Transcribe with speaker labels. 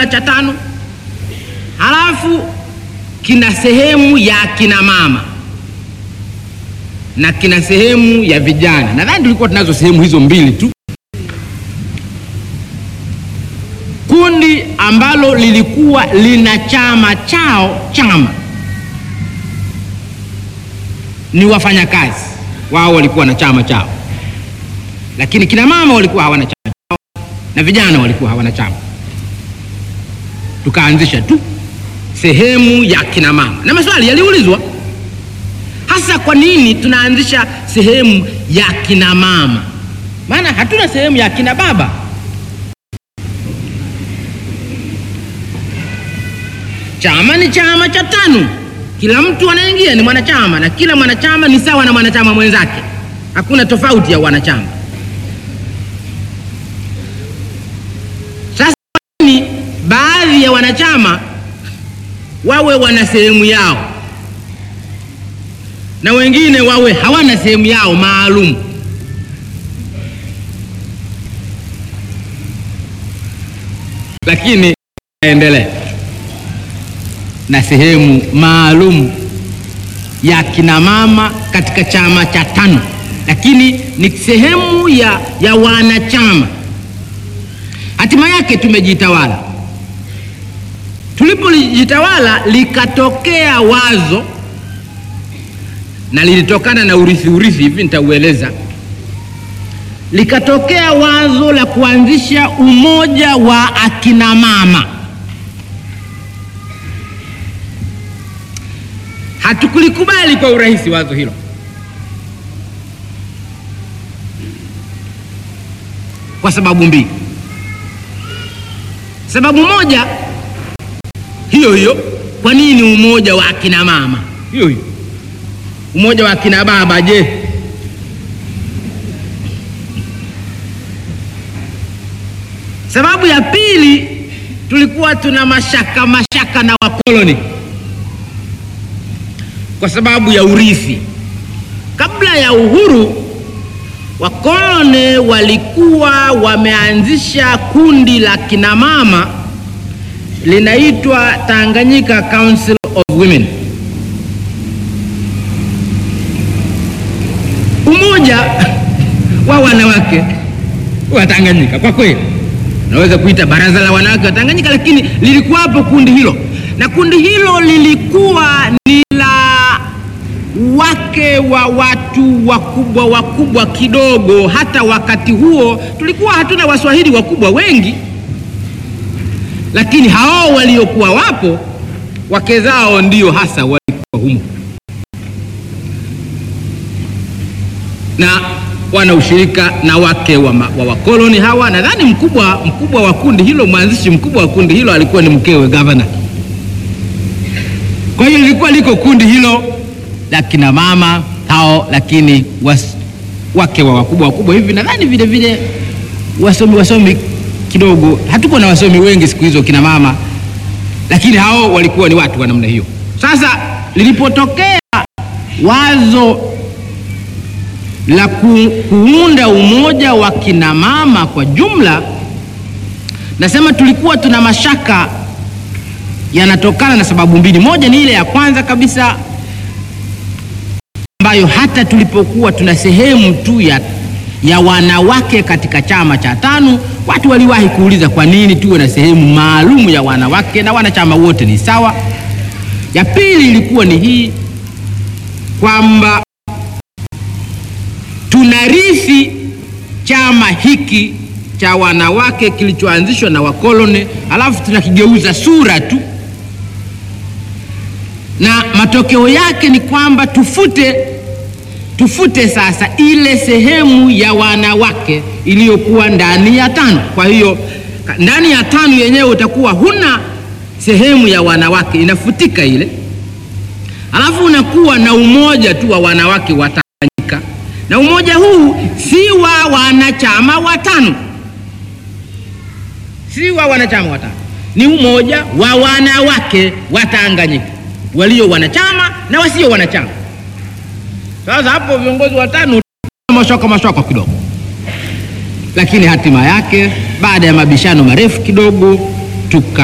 Speaker 1: jumla cha tano, halafu kina sehemu ya akina mama na kina sehemu ya vijana. Nadhani tulikuwa tunazo sehemu hizo mbili tu. Kundi ambalo lilikuwa lina chama chao, chama ni wafanyakazi wao, walikuwa na chama chao, lakini kina mama walikuwa hawana chama chao na vijana walikuwa hawana chama. Tukaanzisha tu sehemu ya kina mama, na maswali yaliulizwa hasa, kwa nini tunaanzisha sehemu ya kina mama? Maana hatuna sehemu ya kina baba. Chama ni chama cha tano, kila mtu anaingia ni mwanachama, na kila mwanachama ni sawa na mwanachama mwenzake, hakuna tofauti ya wanachama. Sasa kwa nini baadhi ya wanachama wawe wana sehemu yao na wengine wawe hawana sehemu yao maalum? Lakini endelea na sehemu maalum ya kina mama katika chama cha tano, lakini ni sehemu ya, ya wanachama. Hatima yake tumejitawala. Tulipolijitawala likatokea wazo na lilitokana na urithi urithi, hivi nitaueleza. Likatokea wazo la kuanzisha umoja wa akina mama. Hatukulikubali kwa urahisi wazo hilo, kwa sababu mbili. Sababu moja hiyo hiyo, kwa nini umoja wa akina mama? Hiyo hiyo, umoja wa akina baba je? Sababu ya pili, tulikuwa tuna mashaka mashaka na wakoloni kwa sababu ya urithi. Kabla ya uhuru, wakoloni walikuwa wameanzisha kundi la kinamama linaitwa Tanganyika Council of Women, umoja wa wanawake wa Tanganyika. Kwa kweli naweza kuita baraza la wanawake wa Tanganyika, lakini lilikuwapo kundi hilo, na kundi hilo lilikuwa ni wake wa watu wakubwa wakubwa kidogo. Hata wakati huo tulikuwa hatuna waswahili wakubwa wengi, lakini hao waliokuwa wapo wake zao ndio hasa walikuwa humo na wana ushirika na wake wa, wa wakoloni hawa. Nadhani mkubwa mkubwa wa kundi hilo, mwanzishi mkubwa wa kundi hilo alikuwa ni mkewe gavana. Kwa hiyo lilikuwa liko kundi hilo la kina mama hao, lakini was, wake wa wakubwa wakubwa hivi. Nadhani vile vile wasomi wasomi kidogo, hatuko na wasomi wengi siku hizo kina mama, lakini hao walikuwa ni watu wa namna hiyo. Sasa lilipotokea wazo la ku, kuunda umoja wa kina mama kwa jumla, nasema tulikuwa tuna mashaka yanatokana na sababu mbili. Moja ni ile ya kwanza kabisa ambayo hata tulipokuwa tuna sehemu tu ya, ya wanawake katika chama cha tano, watu waliwahi kuuliza kwa nini tuwe na sehemu maalum ya wanawake na wanachama wote ni sawa. Ya pili ilikuwa ni hii kwamba tunarithi chama hiki cha wanawake kilichoanzishwa na wakoloni, alafu tunakigeuza sura tu na matokeo yake ni kwamba tufute tufute sasa ile sehemu ya wanawake iliyokuwa ndani ya tano. Kwa hiyo ndani ya tano yenyewe utakuwa huna sehemu ya wanawake, inafutika ile, alafu unakuwa na umoja tu wa wanawake wa Tanganyika, na umoja huu si wa wanachama watano, si wa wanachama watano, ni umoja wa wanawake wa Tanganyika walio wanachama na wasio wanachama. Sasa hapo viongozi watano mashaka mashaka kidogo, lakini hatima yake baada ya mabishano marefu kidogo tuka